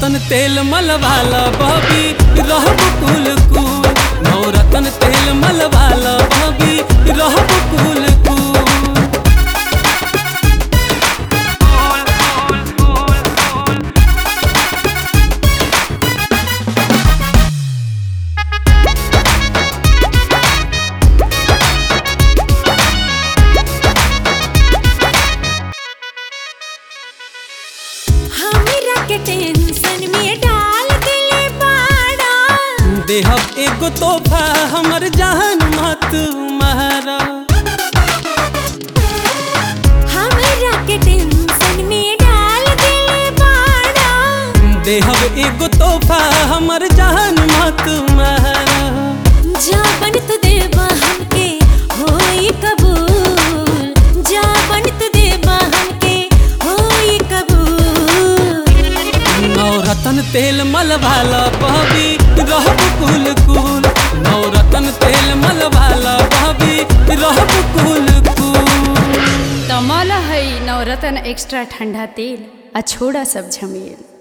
नवरत्न तेल मलवाला बबी रहब कुल कुल नवरत्न तेल मलवाला बबी रहब कुल कुल हमरा के टेंशन में डाल दिले बाड़ा देहब एगो तोहफा हमर जहन मत मारा हमरा के टेंशन में डाल दिले बाड़ा देहब एगो तोहफा हमर जहन मत मारा जाबन तू देबा हमके होई कबूल जाबन तू देबा हमके होई कबूल नवरत्न तेल मलवाला बबी रहब कुल कुल नवरत्न तेल मलवाला बबी रहब कुल कुल तमल है नवरत्न एक्स्ट्रा ठंडा तेल आ छोड़ा सब झमेल